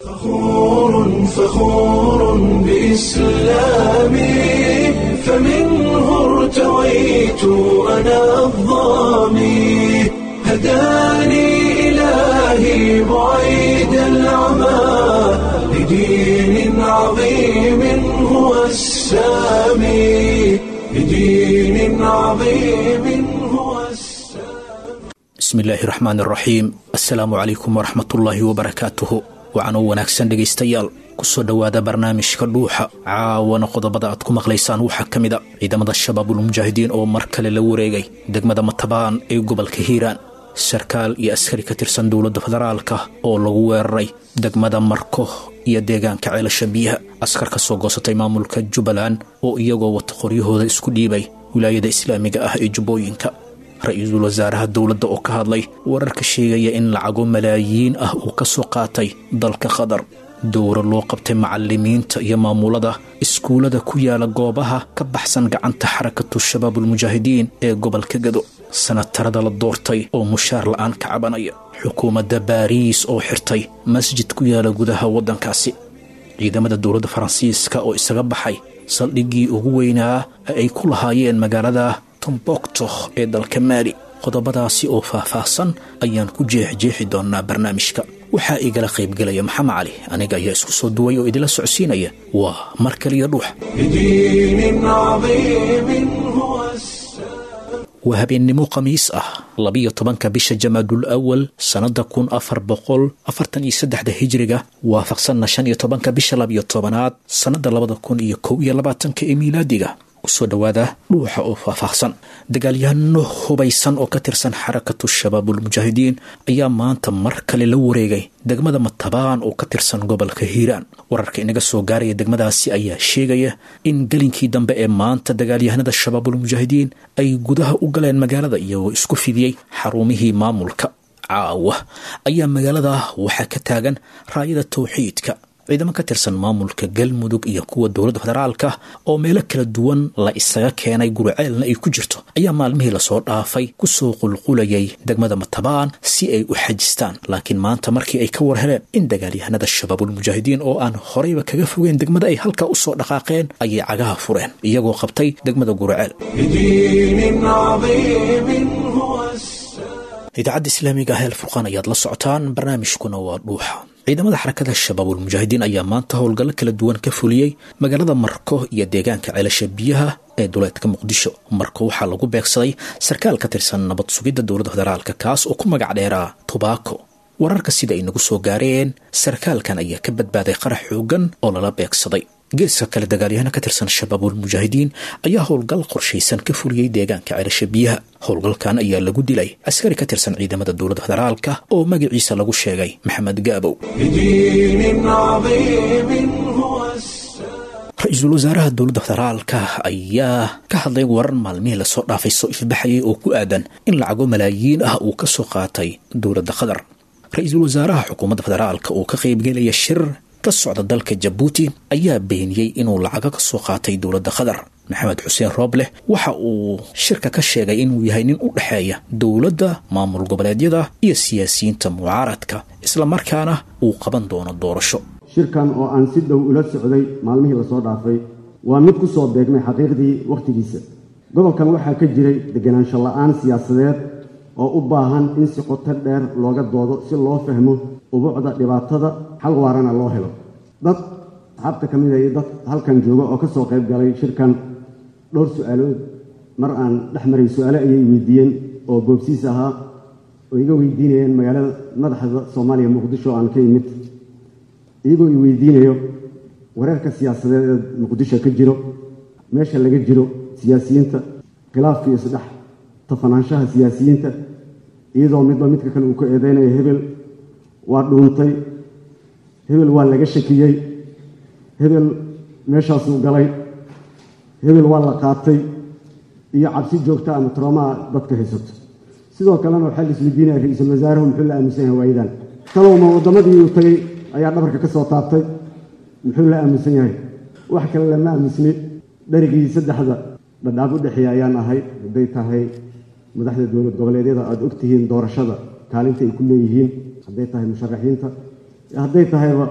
فخور فخور بإسلامي فمنه ارتويت أنا الضامي هداني إلهي بعيد العمى لدين عظيم هو السامي لدين عظيم هو السامي bismillaahi raxmaan raxiim assalaamu calaykum waraxmatullaahi wabarakaatuhu wacanoo wanaagsan dhegaystayaal kusoo dhowaada barnaamijka dhuuxa caawana qodobada aad ku maqlaysaan waxaa ka mid a ciidamada shabaabulmujaahidiin oo mar kale la wareegay degmada matabaan ee gobolka hiiraan sarkaal iyo askari ka tirsan dowladda federaalka oo lagu weeraray degmada marko iyo deegaanka ceelasha biyaha askar ka soo goosatay maamulka jubbaland oo iyagoo wata qoryahooda isku dhiibay wilaayada islaamiga ah ee jubbooyinka ra-iisul wasaaraha dowladda oo ka hadlay wararka sheegaya in lacago malaayiin ah uu ka soo qaatay dalka qatar dowra loo qabtay macalimiinta iyo maamulada iskuullada ku yaala goobaha ka baxsan gacanta xarakatu shabaabulmujaahidiin ee gobolka gado sanatarada la doortay oo mushaar la'aan ka cabanaya xukuumadda baariis oo xirtay masjid ku yaala gudaha waddankaasi ciidamada dowladda faransiiska oo isaga baxay saldhiggii ugu weynaa ee ay ku lahaayeen magaalada tombokto ee dalka maali qodobadaasi oo faah-faahsan ayaan ku jeexjeexi doonnaa barnaamijka waxaa igala qaybgelaya maxamed cali aniga ayaa isku soo duway oo idinla socodsiinaya waa mar kaliya dhuux لدين عظيم هو السامي waa habeennimo khamiis ah labiyo tobanka bisha jamaadul awal sannada kun afar boqol afartan iyo saddexda hijiriga waafaqsanna shan iyo tobanka bisha labiyo tobanaad sannada labada kun iyo kow iyo labaatanka ee miilaadiga kusoo dhowaada dhuuxa oo faahfaahsan dagaalyahano hubaysan oo ka tirsan xarakatu shabaabulmujaahidiin ayaa maanta mar kale la wareegay degmada matabaan oo ka tirsan gobolka hiiraan wararka inaga soo gaaraya degmadaasi ayaa sheegaya in gelinkii dambe ee maanta dagaalyahanada shabaabulmujaahidiin ay gudaha u galeen magaalada iyagoo isku fidiyey xarumihii maamulka caawa ayaa magaalada waxaa ka taagan raayada tawxiidka ciidamo ka tirsan maamulka galmudug iyo kuwa dowladda federaalka oo meelo kala duwan la isaga keenay guriceelna ay ku jirto ayaa maalmihii lasoo dhaafay kusoo qulqulayay degmada matabaan si ay u xajistaan laakiin maanta markii ay ka war heleen in dagaalyahanada shabaabulmujaahidiin oo aan horeyba kaga fogeen degmada ay halkaa usoo dhaqaaqeen ayay cagaha fureen iyagoo qabtay degmada guriceel لدين عظيم هو السامي idaacadda islaamiga ah ee alfurqaan ayaad la socotaan barnaamijkuna waa dhuuxa ciidamada xarakada shabaabulmujaahidiin ayaa maanta howlgallo kala duwan ka fuliyey magaalada marko iyo deegaanka ceelasha biyaha ee duleedka muqdisho marko waxaa lagu beegsaday sarkaal ka tirsan nabad sugidda dowladda federaalka kaas oo ku magac dheeraa tubaako wararka sida ay nagu soo gaareen sarkaalkan ayaa ka badbaaday qarax xoogan oo lala beegsaday geeska kale dagaalyahano ka tirsan shabaabulmujaahidiin ayaa howlgal qorshaysan ka fuliyey deegaanka ceelasha biyaha howlgalkan ayaa lagu dilay askari ka tirsan ciidamada dowladda federaalka oo magaciisa lagu sheegay maxamed gaabow لدين عظيم هو السامي ra-iisul wasaaraha dowladda federaalka ayaa ka hadlay warar maalmihii lasoo dhaafay soo ifbaxayay oo ku aadan in lacago malaayiin ah uu ka soo qaatay dowladda qatar ra-iisul wasaaraha xukuumadda federaalka oo ka qaybgelaya shir ka socda dalka jabuuti ayaa beeniyey inuu lacago ka soo qaatay dowladda qatar maxamed xuseen roobleh waxa uu shirka ka sheegay inuu yahay nin u dhexeeya dowladda maamul goboleedyada iyo siyaasiyiinta mucaaradka islamarkaana uu qaban doono doorasho shirkan oo aan si dhow ula socday maalmihii lasoo dhaafay waa mid ku soo beegmay xaqiiqdii wakhtigiisa gobolkan waxaa ka jiray deganaansho la'aan siyaasadeed oo u baahan in si qoto dheer looga doodo si loo fahmo ubuucda dhibaatada xal waarana loo helo dad asxaabta ka mid a iyo dad halkan jooga oo ka soo qayb galay shirkan dhowr su-aalood mar aan dhex maray su-aale ayay weydiiyeen oo goobsiis ahaa oo iga weydiinayeen magaalada madaxda soomaaliya muqdisho oo aan ka imid iyagoo i weydiinayo wareerka siyaasadeed ee muqdisho ka jiro meesha laga jiro siyaasiyiinta khilaafka iyo isdhex tafanaanshaha siyaasiyiinta iyadoo midba midka kale uu ka eedeynayo hebel waa dhuuntay hebel waa laga shakiyey hebel meeshaasuu galay hebel waa la qaatay iyo cabsi joogta ama troomaa dadka haysato sidoo kalena waxaa la isweydiinaya ra-iisul wasaaruhu muxuu la aaminsan yahay waayadan talowma waddamadii uu tagay ayaa dhabarka ka soo taabtay muxuu la aaminsan yahay wax kale lama aaminsni dherigii saddexda dhadhaab u dhexeeya ayaan ahay hadday tahay madaxda dowlad goboleedyada aada ogtihiin doorashada kaalinta ay ku leeyihiin hadday tahay musharaxiinta hadday tahayba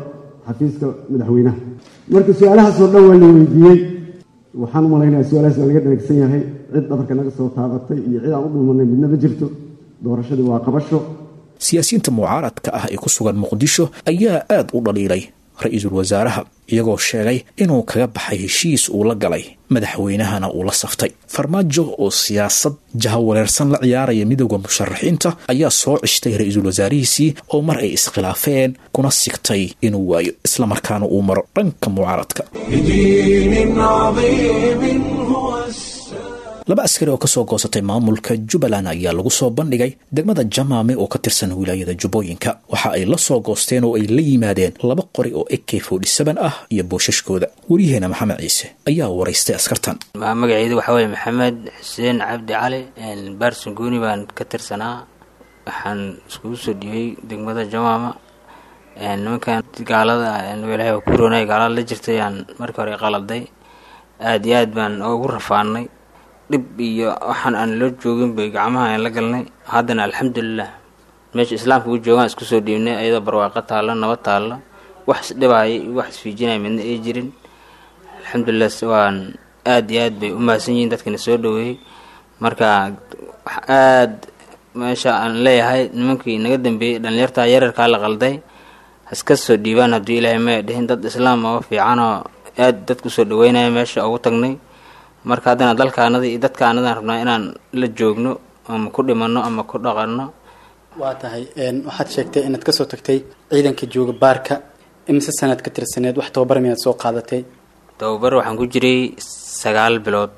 xafiiska madaxweynaha marka su-aalahaasoo dhan waa la weydiiyey waxaan u malaynayaa su-aalahaas waa laga dharagsan yahay cid dhabarka naga soo taabatay iyo cid aan u dhuumanay midna ma jirto doorashadii waa qabasho siyaasiyiinta mucaaradka ah ee ku sugan muqdisho ayaa aad u dhaliilay ra-iisul wasaaraha iyagoo sheegay inuu kaga baxay heshiis uu la galay madaxweynahana uu la saftay farmaajo oo siyaasad jahawareersan la ciyaaraya midooda musharaxiinta ayaa soo cishtay ra-iisul wasaarihiisii oo mar ay iskhilaafeen kuna sigtay inuu waayo islamarkaana uu maro dhanka mucaaradka بدين عظيم هو السلام laba askari oo kasoo goosatay maamulka jubbaland ayaa lagu soo bandhigay degmada jamaame oo ka tirsan wilaayada jubbooyinka waxa ay la soo goosteen oo ay la yimaadeen laba qori oo ak ah iyo boosashkooda weriyaheena maxamed ciise ayaa waraystay askartan magaceedu waxaa weye maxamed xuseen cabdi cali baarson guuni baan ka tirsanaa waxaan iskugu soo dhiibay degmada jamaama nimankan gaalada ilaahay waa ku roonay gaalada la jirtay aan markii hore qaladay aada iyo aad baan ugu rafaanay dhib iyo waxaan aan loo joogin bay gacmaha aan la galnay haddana alxamdulilah meesha islaamka u joogaan isku soo dhiibnay ayadoo barwaaqo taalla nabad taalla wax isdhibaaya iyo wax isfiijinaya midna ay jirin alxamdulilah waan aada iyo aad bay u mahadsan yihiin dadkana soo dhaweeyey marka wax aada meesha aan leeyahay nimankii naga dambeeyey dhalinyarta yararkaa la qalday haska soo dhiibaan haddii ilaahay maya dhihin dad islaam oo fiicanoo aada dadku soo dhaweynaya meesha ugu tagnay marka haddana dalkaanada iyo dadkaanadaan rabnaa inaan la joogno ama ku dhimanno ama ku dhaqanno waa tahay waxaad sheegtay inaad kasoo tagtay ciidanka jooga baarka imise sanaad ka tirsaneed wax tababar miyaad soo qaadatay tababar waxaan ku jiray sagaal bilood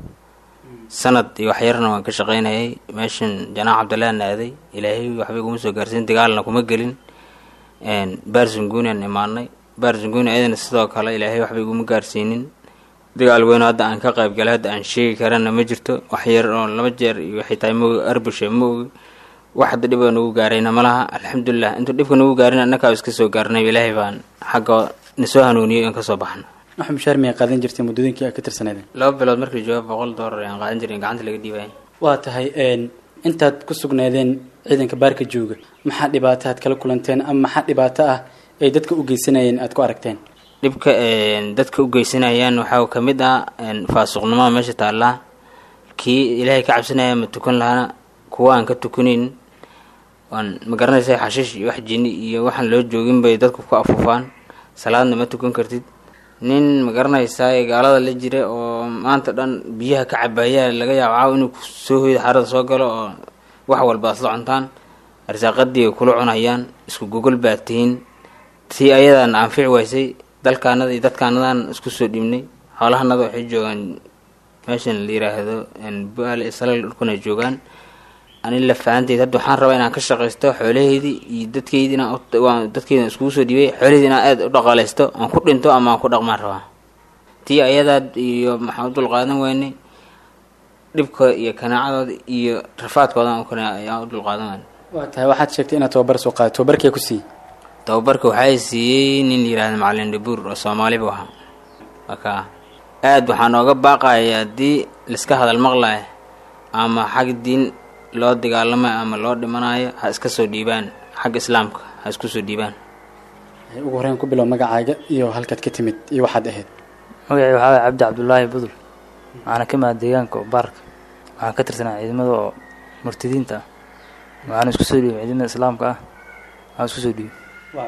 sanad iyo wax yarna waan ka shaqaynayay meeshan janaax cabdillaan aaday ilaahay waxba iguma soo gaarsiin dagaalna kuma gelin barzungunian imaanay barzunguni ayadana sidoo kale ilaahay waxba iguma gaarsiinin dagaal weyn hadda aan ka qayb galay hadda aan sheegi karana ma jirto wax yar oo laba jeer iyo xitaa maogi arbushe ma ogi wax hadda dhib oo nagu gaarayna ma laha alxamdulilah intuu dhibka nagu gaarin annakaa iska soo gaarnay ilaahay baan xagga nasoo hanuuniyay in kasoo baxna wax mushaar miyaa qaadan jirtay muddooyinkii aad ka tirsaneedeen laba bilood markii jooga boqol doolar ayaan qaadan jirin gacanta laga dhiibaya waa tahay intaad ku sugnaadeen ciidanka baarka jooga maxaa dhibaato aad kala kulanteen ama maxaa dhibaato ah ay dadka u geysanayeen aad ku aragteen dhibka dadka u geysanayaan waxaa ka mid ah faasuqnimada meesha taallaa kii ilaahay ka cabsanaya ma tukan lahana kuwa aan ka tukaneyn waan ma garanaysa xashiish iyo wax jini iyo waxaan loo joogin bay dadku ku afuufaan salaadna ma tukan kartid nin ma garanaysaa gaalada la jira oo maanta dhan biyaha ka cabaaya laga yaabo caaw inuu soo hoyda xarada soo galo oo wax walba asla cuntaan arsaaqadii ay kula cunayaan isku gogol baad tihiin tii ayadan anfici waysay dalkaanada iyo dadkaanadan isku soo dhiibnay xoolahanada waxay joogaan meeshan la yiraahdo buaal islal dhulkuna joogaan ani la fahanteyd hadda waxaan rabaa inaan ka shaqaysto xoolaheydii iyo dadkeydii inaan dadkeyda iskugu soo dhiibay xoolaheydii inaan aada u dhaqaalaysto aan ku dhinto ama aan ku dhaqmaan rabaa tii ayadaad iyo maxaan u dulqaadan weynay dhibkooda iyo kanaacadooda iyo rafaadkooda ayaan u dulqaadan weynay waa tahay waxaad sheegtay inaad tababar soo qaaday tababarkee ku siiyey tababarka waxaa siiyey nin la yihahda macalin dhabuur oo soomaali bu ahaa marka aada waxaan ooga baaqaya haddii laiska hadal maqlaya ama xag diin loo dagaalamayo ama loo dhimanayo ha iska soo dhiibaan xagga islaamka ha isku soo dhiibaan ugu horeyn ku bilow magacaaga iyo halkaad ka timid iyo waxaad ahayd magacii waxaa waye cabdi cabdulaahi budul waxaana ka imaada deegaanka oo baarka waxaan ka tirsanaa ciidamada oo murtadiinta ah waxaana isku soo dhiibay ciidamada islaamka ah waxaan isku soo dhiibay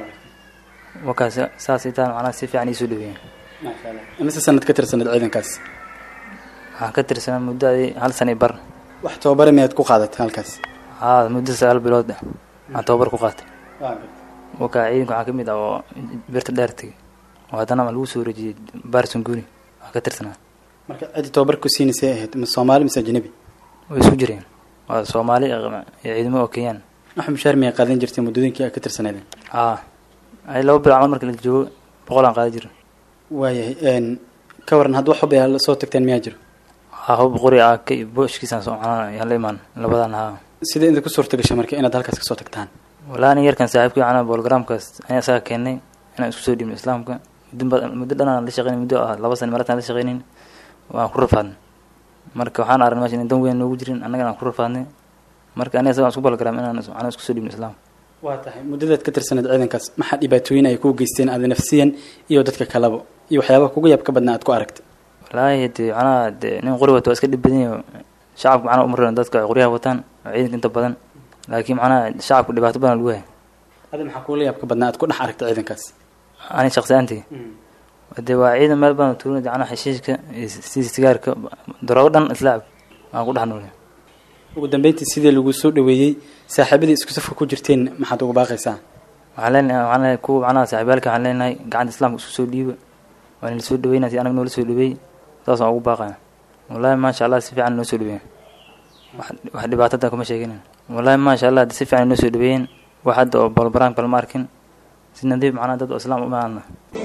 wakaas saas itaan macnaha si fiican iisoo dhaweeyeen imise sanad ka tirsaneed ciidankaas waxaan ka tirsanaa muddo adi hal sana i bar wax tababare miyaad ku qaadatay halkaas haa muddo sagaal bilood ah waxaan tababar ku qaatay wakaa ciidanka waxaa ka mid ah oo birta dheer tegay oo haddana lagu soo wareejiyey baarson guni waxaan ka tirsanaa marka ciddi tababar ku siinaysay ahayd ma soomaali mise ajnabi way isku jireen waa soomaali iyo ciidamo oo kenyaan wax mushaar miyaa qaadan jirtay muddooyinkii aad ka tirsaneedeen haa ay laba bilood camal marka la joogo boqol aan qaada jiro waayahay ka waran hadda wax hub ayaa soo tagteen miyaa jiro haa hub qori ah ka booshkiisaan soo macnaa yaan la imaan labadan haa sidee idinku suurta gashay marka inaad halkaas kasoo tagtaan walaa nin yarkan saaxiibkii macnaa bologramkaas ayaa isaga keenay inaan isku soo dhiibno islaamka muddo ba muddo dhanaan la shaqeynay muddo ah laba sana marataan la shaqeynin waan ku rafaadnay marka waxaan aragnay meesha in dan weyn noogu jirin annagana aan ku rafaadnay marka aniga isaga aan isku bologram inaan macnaa isku soo dhiibno islaamka waa tahay muddadaad ka tirsaneed ciidankaas maxaa dhibaatooyin ay kuu geysteen aada nafsiyan iyo dadka kaleba iyo waxyaabaha kuga yaab ka badnaa aad ku aragtay wallaahi dee macnaha dee nin qori wato waa iska dhib badan yaho shacabka macnaha umaran dadka ay qoryaha wataan oo ciidanka inta badan laakiin macnaha shacabka dhibaato badan lagu haya adi maxaa kuula yaab ka badnaa aad ku dhex aragtay ciidankaas ani shaqsiyaantii dee waa ciidan meel badan tuurin macnaha xeshiishka iyo sida sigaarka daroogo dhan islaacab aan ku dhex noolay ugu dambeyntii sidii lagu soo dhaweeyey saaxiibadii isku safka ku jirteen maxaad uga baaqaysaa waxaan leenahay waxaan leenahay kuwa macnaha saaxiibyaalka waxaan leenahay gacanta islaamka isku soo dhiiba waa nala soo dhaweynaa si anaga noola soo dhaweey saas aan ugu baaqaya wallaahi maasha allah si fiican noo soo dhaweeyen wax wax dhibaatada kuma sheeginin wallaahi maasha allah si fiican noo soo dhaweeyeen wax hadda oo balbaraanka lama arkin si nadiif macnaha dad oo islaam u maadna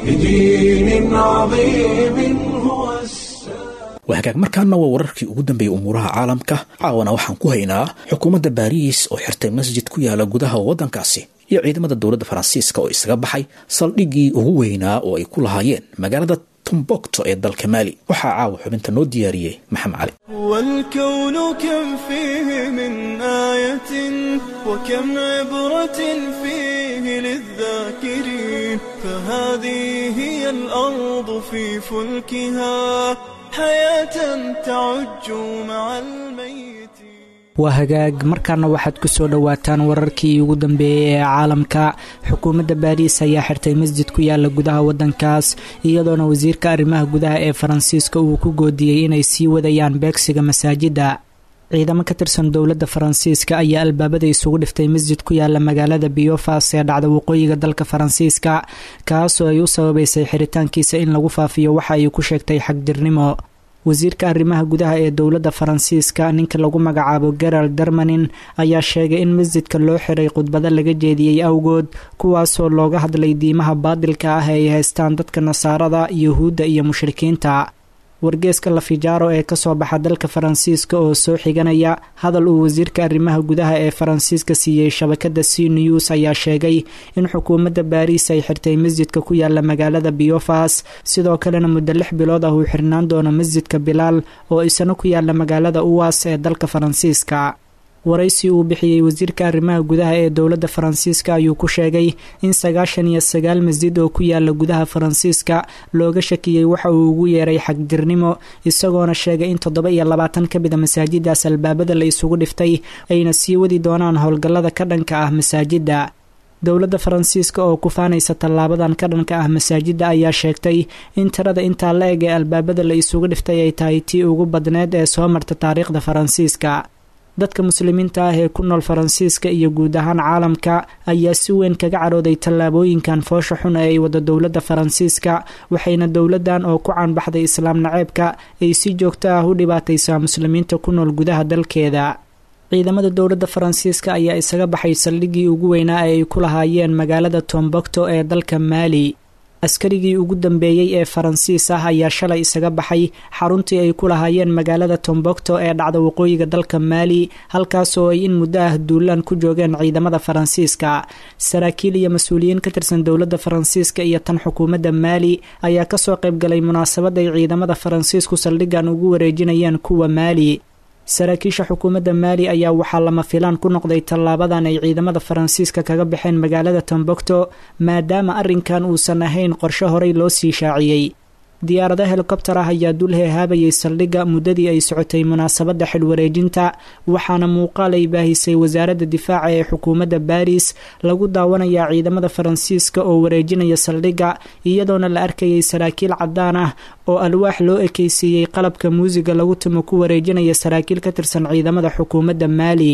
بدين عظيم هو السلام waa hagaag markaana waa wararkii ugu dambeeyey umuuraha caalamka caawana waxaan ku haynaa xukuumadda baariis oo xirtay masjid ku yaala gudaha waddankaasi iyo ciidamada dowladda faransiiska oo isaga baxay saldhiggii ugu weynaa oo ay ku lahaayeen magaalada tumbokto ee dalka maali waxaa caawa xubinta noo diyaariyey maxamed cali والكون كم فيه من آية وكم عبرة فيه للذاكرين فهذه هي الأرض في فلكها حياة تعج مع الميت waa hagaag markaana waxaad ku soo dhowaataan wararkii ugu dambeeyey ee caalamka xukuumadda baariis ayaa xirtay masjid ku yaala gudaha waddankaas iyadoona wasiirka arrimaha gudaha ee faransiiska uu ku goodiyey inay sii wadayaan beegsiga masaajidda ciidamo ka tirsan dowladda faransiiska ayaa albaabada isugu dhiftay masjid ku yaala magaalada biyofas ee dhacda waqooyiga dalka faransiiska kaasoo ay u sababeysay xiritaankiisa in lagu faafiyo waxa ay ku sheegtay xagdirnimo wasiirka arrimaha gudaha ee dowladda faransiiska ninka lagu magacaabo gerald dermanin ayaa sheegay in masjidka loo xiray khudbado laga jeediyey awgood kuwaasoo looga hadlay diimaha baadilka ah ee ay haystaan dadka nasaarada yuhuudda iyo mushrikiinta wargeeska lafijaaro ee kasoo baxa dalka faransiiska oo soo xiganaya hadal uu wasiirka arrimaha gudaha ee faransiiska siiyey shabakada c news ayaa sheegay in xukuumadda baariis ay xirtay masjidka ku yaala magaalada biyofas sidoo kalena muddo lix bilood ah uu xirnaan doono masjidka bilaal oo isana ku yaala magaalada uwas ee dalka faransiiska waraysi uu bixiyey wasiirka arrimaha gudaha ee dowladda faransiiska ayuu ku sheegay in sagaashan iyo sagaal masjid oo ku yaala gudaha faransiiska looga shakiyey waxa uu ugu yeeray xagdirnimo isagoona sheegay in toddoba iyo labaatan ka mida masaajidaas albaabada la isugu dhiftay ayna sii wadi doonaan howlgallada ka dhanka ah masaajidda dowladda faransiiska oo ku faanaysa tallaabadan ka dhanka ah masaajidda ayaa sheegtay in tirada intaa la eg ee albaabada la isugu dhiftay ay tahay tii ugu badneed ee soo marta taariikhda faransiiska dadka muslimiinta ah ee ku nool faransiiska iyo guud ahaan caalamka ayaa si weyn kaga cadhooday tallaabooyinkan foosha xun ee ay wada dowladda faransiiska waxayna dowladdan oo ku caanbaxday islaam naceebka ay si joogto ah u dhibaataysaa muslimiinta ku nool gudaha dalkeeda ciidamada dowladda faransiiska ayaa isaga baxay saldhiggii ugu weynaa ee ay ku lahaayeen magaalada tombokto ee dalka maali askarigii ugu dambeeyey ee faransiis ah ayaa shalay isaga baxay xaruntii ay ku lahaayeen magaalada tombokto ee dhacda waqooyiga dalka maali halkaasoo ay in muddo ah duulaan ku joogeen ciidamada faransiiska saraakiil iyo mas-uuliyiin ka tirsan dowladda faransiiska iyo tan xukuumadda maali ayaa kasoo qaybgalay munaasabad ay ciidamada faransiisku saldhiggan ugu wareejinayeen kuwa maali saraakiisha xukuumadda maali ayaa waxaa lama filaan ku noqday tallaabadan ay ciidamada faransiiska kaga baxeen magaalada tombokto maadaama arrinkan uusan ahayn qorshe horey loo sii shaaciyey diyaarado helikobtar ah ayaa dul heehaabayay saldhigga muddadii ay socotay munaasabadda xilwareejinta waxaana muuqaal ay baahisay wasaaradda difaaca ee xukuumadda baris lagu daawanayaa ciidamada faransiiska oo wareejinaya saldhigga iyadoona la arkayay saraakiil caddaan ah oo alwaax loo ekeysiiyey qalabka muusiga lagu tumo ku wareejinaya saraakiil ka tirsan ciidamada xukuumadda maali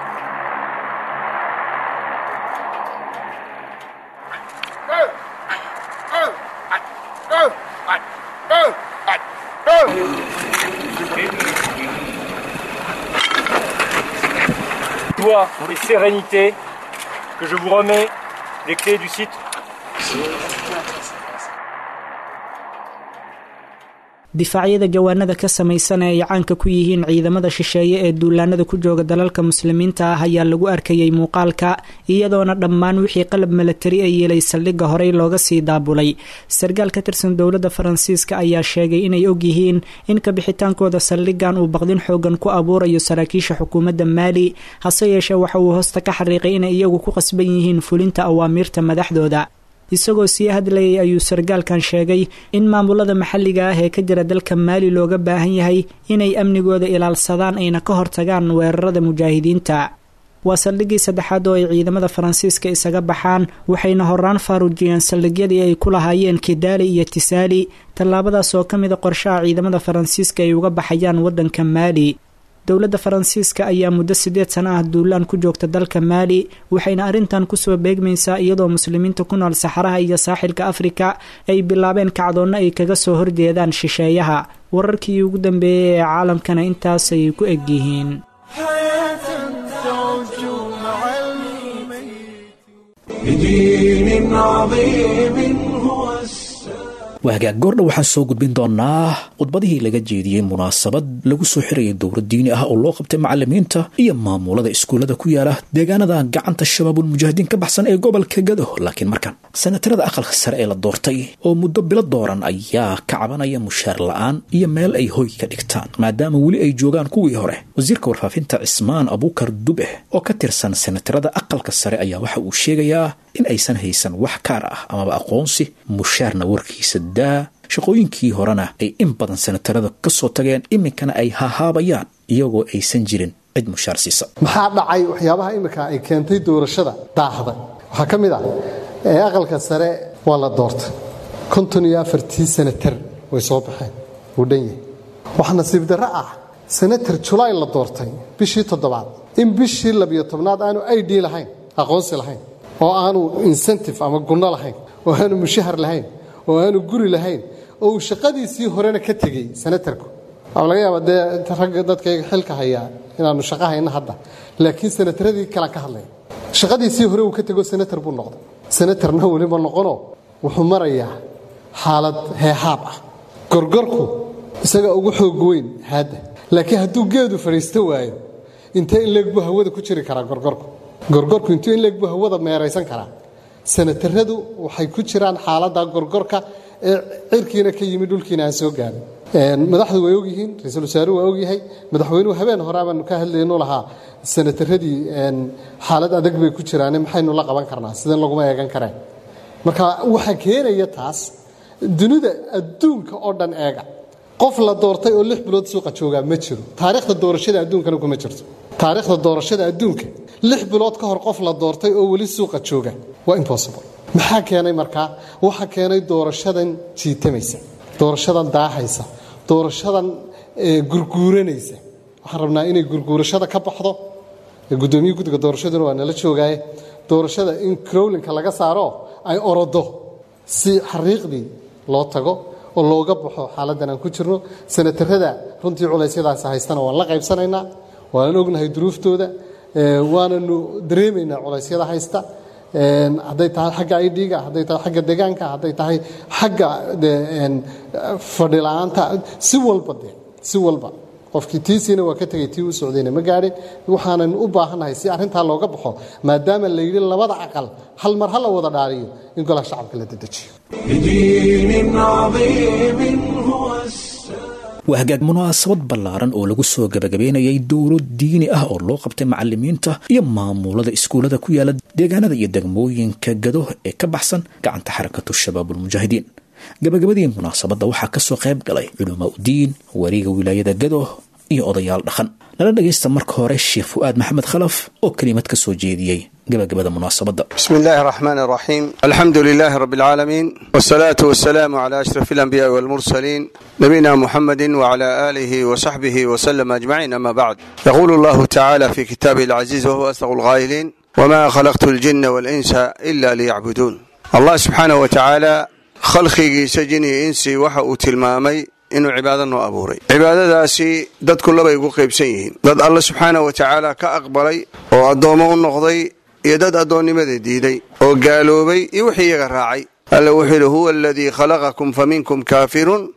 joie et sérénité que je vous remets les clés du site. difaacyada jawaanada ka samaysan ee ay caanka ku yihiin ciidamada shisheeye ee duulaanada ku jooga dalalka muslimiinta ah ayaa lagu arkayay muuqaalka iyadoona dhammaan wixii qalab milatari ay yeelay saldhigga horey looga sii daabulay sarkaal ka tirsan dowladda faransiiska ayaa sheegay inay ogyihiin in kabixitaankooda saldhiggan uu baqdin xoogan ku abuurayo saraakiisha xukuumadda maali hase yeeshee waxa uu hoosta ka xariiqay inay iyagu ku qasban yihiin fulinta awaamiirta madaxdooda isagoo sii hadlayay ayuu sarkaalkan sheegay in maamulada maxalliga ah ee ka jira dalka maali looga baahan yahay inay amnigooda ilaalsadaan ayna ka hortagaan weerarada mujaahidiinta waa saldhiggii saddexaad oo ay ciidamada faransiiska isaga baxaan waxayna horaan faaruujiyeen saldhigyadii ay ku lahaayeen kidaali iyo tisaali tallaabadaas oo ka mida qorshaha ciidamada faransiiska ay uga baxayaan waddanka maali dowladda faransiiska ayaa muddo siddeed sano ah duulaan ku joogta dalka maali waxayna arrintan kusoo beegmaysaa iyadoo muslimiinta ku nool saxaraha iyo saaxilka afrika ay bilaabeen kacdoonno ay kaga soo horjeedaan shisheeyaha wararkii ugu dambeeyey ee caalamkana intaasay ku egyihiin بدين عظيم هو السلام waagaag goordha waxaan soo gudbin doonaa khudbadihii laga jeediyey munaasabad lagu soo xirayay dowlad diini ah oo loo qabtay macalimiinta iyo maamulada iskuullada ku yaala deegaanada gacanta shabaabul mujaahidiin ka baxsan ee gobolka gado laakiin markan sanatarada aqalka sare ee la doortay oo muddo bilo dooran ayaa ka cabanaya mushaar la-aan iyo meel ay hoy ka dhigtaan maadaama weli ay joogaan kuwii hore wasiirka warfaafinta cismaan abuukar dube oo ka tirsan sanatarada aqalka sare ayaa waxa uu sheegayaa in aysan haysan wax kaar ah amaba aqoonsi mushaarna warkiisa daa shaqooyinkii horena ay in badan sanatarada ka soo tageen iminkana ay hahaabayaan iyagoo aysan jirin cid mushaar siisa maxaa dhacay waxyaabaha imika ay keentay doorashada daahda waxaa ka mid ah ee aqalka sare waa la doortay konton iyo afartii sanatar way soo baxeen wuu dhan yahay waxaa nasiib darro ah sanatar julaay la doortay bishii toddobaad in bishii labiyo tobnaad aanu id lahayn aqoonsi lahayn oo aanu incentive ama gunno lahayn oo aanu mushahar lahayn oo aanu guri lahayn oo uu shaqadiisii horena ka tegey sanatarku waxaa laga yaabaa dee ragga dadkayga xilka hayaa inaanu shaqo hayna hadda laakiin sanataradii kale ka hadlaya shaqadiisii hore uu ka tego sanatar buu noqday sanatarna weliba noqono wuxuu marayaa xaalad heehaab ah gorgorku isaga ugu xoog weyn haadda laakiin hadduu geedu fadhiisto waayo intee in leeg buu hawada ku jiri karaa gorgorku gorgorku intuu in leeg buu hawada meeraysan karaa sanataradu waxay ku jiraan xaaladda gorgorka ee cirkiina ka yimi dhulkiina aan soo gaarin madaxdu way ogyihiin ra-iisul wasaaruhu waa ogyahay madaxweynuhu habeen hore abaanu ka hadlaynu lahaa sanataradii xaalad adag bay ku jiraane maxaynu la qaban karnaa sideen laguma eegan kareen marka waxaa keenaya taas dunida adduunka oo dhan eega qof la doortay oo lix bilood suuqa joogaa ma jiro taariikhda doorashada adduunkana kuma jirto taariikhda doorashada adduunka lix bilood ka hor qof la doortay oo weli suuqa jooga waa impossible maxaa keenay markaa waxaa keenay doorashadan jiitamaysa doorashadan daahaysa doorashadan gurguuranaysa waxaan rabnaa inay gurguurashada ka baxdo gudoomiye guddiga doorashaduna waa nala joogaaye doorashada in crowlinka laga saaro ay orodo si xariiqdii loo tago oo looga baxo xaaladdan aan ku jirno sanatarada runtii culaysyadaas haystana waan la qaybsanaynaa waanan ognahay duruuftooda waananu dareemaynaa culaysyada haysta hadday tahay xagga idga hadday tahay xagga degaanka hadday tahay xagga fadhila-aanta si walba de si walba qofkii tiisiina waa ka tegay tii u socdayna ma gaadhin waxaanan u baahannahay si arrintaa looga baxo maadaama la yidhi labada aqal hal mar ha la wada dhaariyo in golaha shacabka la dedejiyo بدين عظيم هو السلام waa hagaag munaasabad ballaaran oo lagu soo gabagabeynayay dowlo diini ah oo loo qabtay macalimiinta iyo maamulada iskuullada ku yaala deegaanada iyo degmooyinka gado ee ka baxsan gacanta xarakatu shabaabulmujaahidiin gabagabadii munaasabadda waxaa kasoo qayb galay culamaa udiin wariga wilaayada gado iyo odayaal dhaqan nala dhagaysta marka hore sheekh fu'aad maxamed khalaf oo kelimad ka soo jeediyey gabagabada munaasabadda بسم الله الرحمن الرحيم الحمد لله رب العالمين والصلاة والسلام على أشرف الأنبياء والمرسلين نبينا محمد وعلى آله وصحبه وسلم أجمعين أما بعد يقول الله تعالى في كتابه العزيز وهو أصدق القائلين وما خلقت الجن والإنس إلا ليعبدون الله سبحانه وتعالى خلقي سجني إنسي وحا تلمامي inuu cibaado noo abuuray cibaadadaasi dadku labay ugu qaybsan yihiin dad alle subxaana wa tacaala ka aqbalay oo addoommo u noqday iyo dad addoonnimada diiday oo gaaloobay iyo wixii iyaga raacay alle wuxuu yidhi huwa aladii khalaqakum fa minkum kaafirun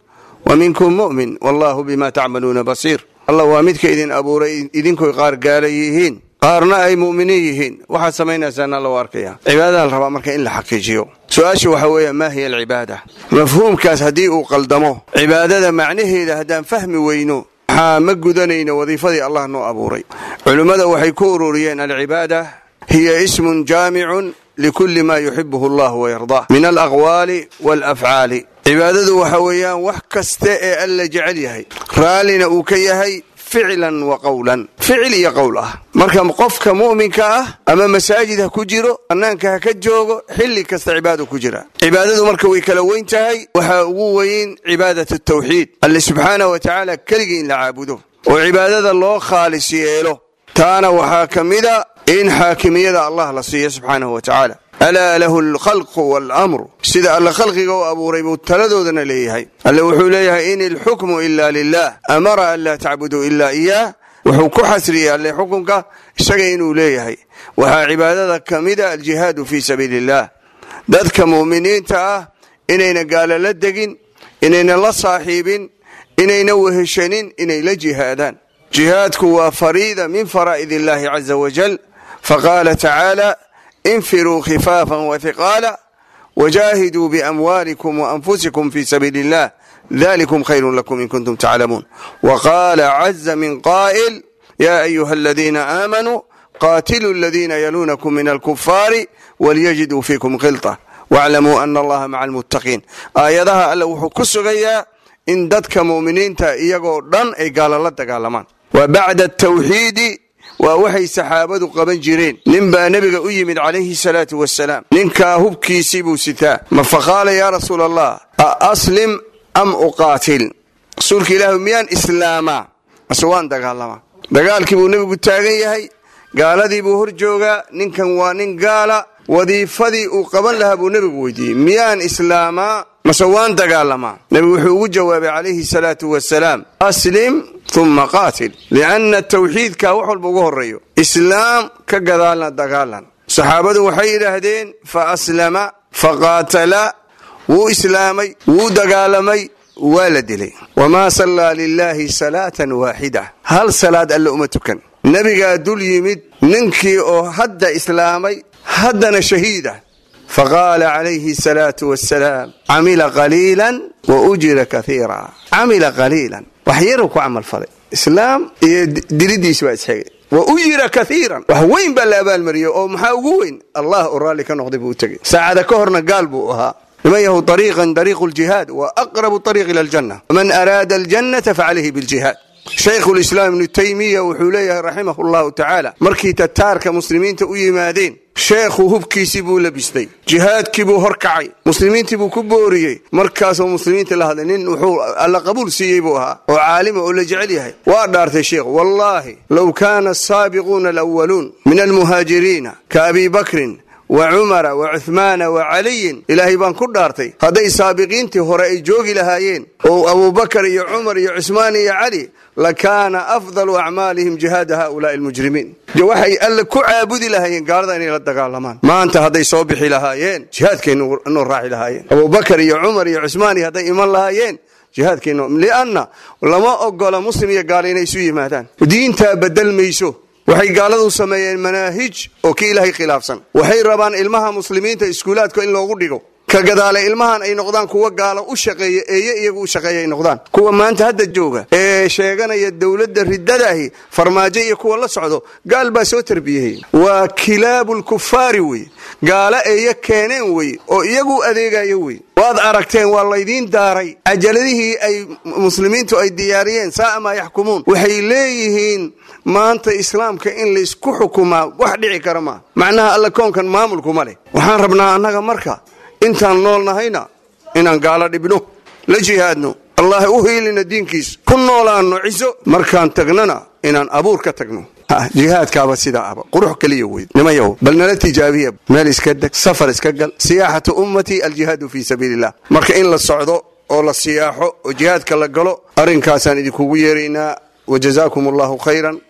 wa minkum mu'min wallahu bima tacmaluuna basiir allah waa midka idin abuuray idinkoy qaar gaala yihiin qaarna ay mu'miniin yihiin waxaad samaynaysaan alla u arkaya cibaadada la rabaa marka in la xaqiijiyo su-aasha waxaa weeye maa hiya alcibaada mafhuumkaas haddii uu qaldamo cibaadada macnaheeda haddaan fahmi weyno maxaa ma gudanayno wadiifadii allah noo abuuray culimmada waxay ku ururiyeen alcibaada hiya ismun jaamicun likulli ma yuxibuhu allah wayardaa min alaqwaali waalafcaali cibaadadu waxa weeyaan wax kasta ee alla jecel yahay raallina uu ka yahay ficlan wa qowlan ficil iyo qowl ah marka qofka mu'minka ah ama masaajid ha ku jiro bannaanka ha ka joogo xilli kasta cibaado ku jira cibaadadu marka way kala weyn tahay waxaa ugu weyn cibaadat tawxiid alle subxaanah wa tacaala keligii in la caabudo oo cibaadada loo khaalis yeelo taana waxaa ka mida in xaakimiyada allah la siiyo subxaanahu wa tacaala alaa lahu alkhalqu waalamru sida alle khalqiga u abuuray buu taladoodana leeyahay alle wuxuu leeyahay in ilxukmu ila lilah amara an laa tacbuduu ila iyaah wuxuu ku xasriyey alle xukunka isaga inuu leeyahay waxaa cibaadada ka mida aljihaadu fii sabiili illah dadka mu'miniinta ah inayna gaalo la degin inayna la saaxiibin inayna weheshanin inay la jihaadaan jihaadku waa fariida min faraa'id illahi caza wajal faqaala tacaala infiruu khifaafan wahiqaala wajaahiduu biamwaalikum waanfusikum fii sabiili illah dalikum khayrun lakum in kuntum taclamuun waqaala caza min qaa'il yaa ayuha aladiina aamanuu qaatiluu aladiina yaluunakum min alkufaari walyajiduu fiikum khilta waclamuu ana allaha maca almuttaqiin aayadaha alle wuxuu ku sugayaa in dadka mu'miniinta iyagoo dhan ay gaalo la dagaalamaan wa bacda atawxiidi waa waxay saxaabadu qaban jireen nin baa nebiga u yimid calayhi salaatu wasalaam ninkaa hubkiisii buu sitaa ma faqaala yaa rasuula allah a aslim am uqaatil rasuulka ilaahu miyaan islaamaa mase waan dagaalamaa dagaalkii buu nebigu taagan yahay gaaladii buu hor joogaa ninkan waa nin gaala wadiifadii uu qaban lahaa buu nebigu weydiiyey miyaan islaamaa mase waan dagaalamaa nebigu wuxuu ugu jawaabay calayhi salaatu wasalaam aslim uma qaatil lianna tawxiidka wax walba ugu horeeyo islaam ka gadaalna dagaalan saxaabadu waxay yidhaahdeen fa aslama fa qaatala wuu islaamay wuu dagaalamay waa la dilay wamaa sallaa lilaahi salaatan waaxida hal salaad alle uma tukan nebigaa dul yimid ninkii oo hadda islaamay haddana shahiida faqaala calayhi salaatu wasalaam camila qaliilan wa ujira kaiira camila qaliilan wax yaruu ku camal falay islaam iyo dilidiis baa isxigay wa ujira kaiiran wax weyn baa la abaalmariyey oo maxaa ugu weyn allah oo raalli ka noqday buu u tegey saacada ka horna gaal buu ahaa niman yahu ariiqan dariiqu ljihaad wa aqrabu ariiq ila aljanna man araada aljannata facalayhi biljihaad shaykhulislaam ibnu taymiya wuxuu leeyahay raximah llahu tacaala markii tataarka muslimiinta u yimaadeen sheekhu hubkiisii buu labistay jihaadkii buu horkacay muslimiintii buu ku booriyey markaasuu muslimiinta la hadlay nin wuxuu alla qabuul siiyey buu ahaa oo caalima oo la jecel yahay waa dhaartay sheekhu wallaahi low kaana asaabiquuna alwaluun min almuhaajiriina ka abi bakrin wa cumara wa cuhmaana wa caliyin ilaahay baan ku dhaartay hadday saabiqiintii hore ay joogi lahaayeen oo abubakar iyo cumar iyo cusmaan iyo cali lakaana afdalu acmaalihim jihaada haulaai almujrimiin waxay alle ku caabudi lahaayeen gaalada inay la dagaalamaan maanta hadday soo bixi lahaayeen jihaadkaynu noo raaci lahaayeen abubakar iyo cumar iyo cusmaan iyo hadday iman lahaayeen jihaadkaynu lianna lama ogola muslim iyo gaalo inay isu yimaadaan diintaa bedel mayso waxay gaaladu sameeyeen manaahij oo ka ilaahay khilaafsan waxay rabaan ilmaha muslimiinta iskuulaadka in loogu dhigo ka gadaale ilmahan ay noqdaan kuwa gaalo u shaqeeya eeye iyagu u shaqeeya ay noqdaan kuwa maanta hadda jooga ee sheeganaya dowladda riddadaahi farmaajo iyo kuwa la socdo gaal baa soo tarbiyeyey waa kilaabulkufaari wey gaalo eeye keeneen wey oo iyagu adeegayo wey waad aragteen waa laydiin daaray cajaladihii ay muslimiintu ay diyaariyeen saaa maa yaxkumuun waxay leeyihiin maanta islaamka in laysku xukumaa wax dhici kara maa macnaha alla koonkan maamulkuma leh waxaan rabnaa annaga marka intaan nool nahayna inaan gaalo dhibno la jihaadno allah u hiilina diinkiis ku noolaanno ciso markaan tagnana inaan abuur ka tagno jihaadkaaba sidaa aba qurux keliya weyd nimayow bal nala tijaabiya meel iska deg safar iska gal siyaaxatu ummatii aljihaadu fii sabiili illah marka in la socdo oo la siyaaxo oo jihaadka la galo arrinkaasaan idinkugu yeeraynaa wajazaakum allahu khayran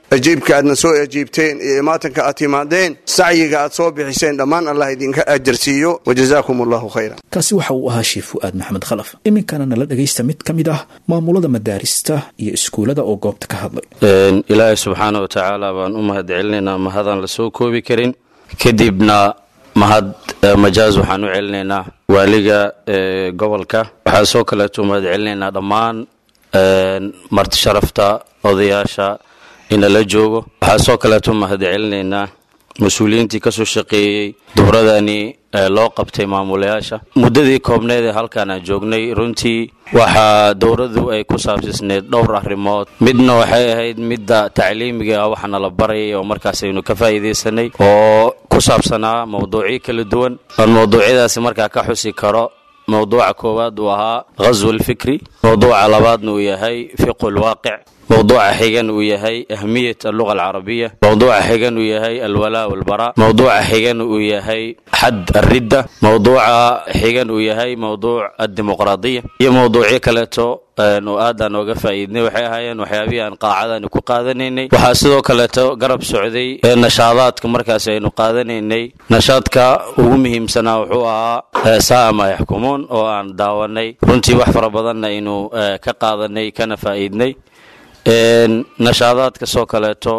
ajiibka aadna soo ajiibteen iyo imaatanka aad timaadeen sacyiga aad soo bixiseen dhammaan allah idinka ajarsiiyo wajazaakum allahu khayra kaasi waxa uu ahaa sheekh fu'aad maxamed khalaf iminkana nala dhegaysta mid ka mid ah maamulada madaarista iyo iskuullada oo goobta ka hadlay ilaahay subxaana wa tacaala baan u mahad celinaynaa mahadaan la soo koobi karin kadibna mahad majaaz waxaan u celinaynaa waaliga gobolka waxaa soo kaleeto mahad celinaynaa dhammaan marti sharafta odayaasha inala joogo waxaa soo kaleeto mahad celinaynaa mas-uuliyiintii kasoo shaqeeyey dowradani loo qabtay maamulayaasha muddadii koobneed ee halkaan aan joognay runtii waxaa dowradu ay ku saabsisneyd dhowr arrimood midna waxay ahayd midda tacliimiga ah waxaana la barayay oo markaas aynu ka faa'iidaysanay oo ku saabsanaa mawduucyo kala duwan oon mawduucyadaasi markaa ka xusi karo mawduuca koowaad uu ahaa ghaswu alfikri mawduuca labaadna uu yahay fiqu lwaaqic mawduuca xigan uu yahay ahmiyat alluga alcarabiya mawduuca xigan uu yahay alwalaa walbaraa mawduuca xigan uu yahay xad alridda mawduuca xigan uu yahay mawduuc addimuqraadiya iyo mawduucyo kaleeto oo aadaan ooga faa'iidnay waxay ahaayeen waxyaabihii aan qaacadaani ku qaadanaynay waxaa sidoo kaleeto garab socday nashaadaadka markaas aynu qaadanaynay nashaadka ugu muhiimsanaa wuxuu ahaa sa'a maa yaxkumuun oo aan daawanay runtii wax fara badanna aynu ka qaadanay kana faa'iidnay nashaadaadka soo kaleeto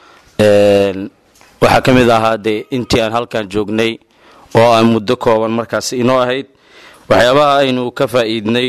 waxaa ka mid ahaa dee intii aan halkan joognay oo aan muddo kooban markaas inoo ahayd waxyaabaha aynu ka faa'iidnay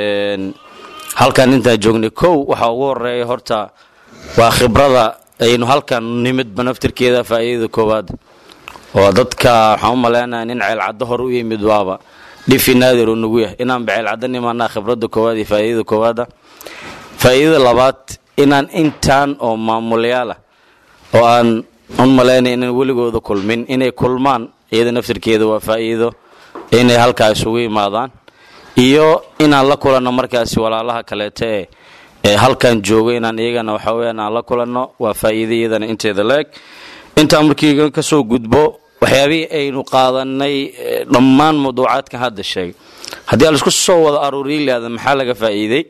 halkan intaan joognay kow waxaa ugu horeeya horta waa khibrada aynu halkan nimidba naftirkeeda faa'iidada koowaad oo dadka waxaan u maleynayaa nin ceelcaddo hore u yimid waaba dhifi naadir uu nagu yahay inaanba ceelcaddo nimaanaa khibradda koowaad iyo faa'iidada koowaada faa'iidada labaad inaan intaan oo maamulayaal ah oo aan un malaynay inaan weligooda kulmin inay kulmaan iyada naftirkeeda waa faa'iido inay halkaa isugu imaadaan iyo inaan la kulanno markaasi walaalaha kaleeto ee ee halkan jooga inaan iyagana waxa weyaan aan la kulanno waa faa'iido iyadana inteeda la-eg intaan markii ka soo gudbo waxyaabihii aynu qaadanay dhammaan mawduucaadkan hadda sheegay haddii aan laisku soo wada aruuriyi lahada maxaa laga faa'iiday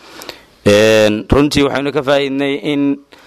runtii waxaynu ka faa'iidnay in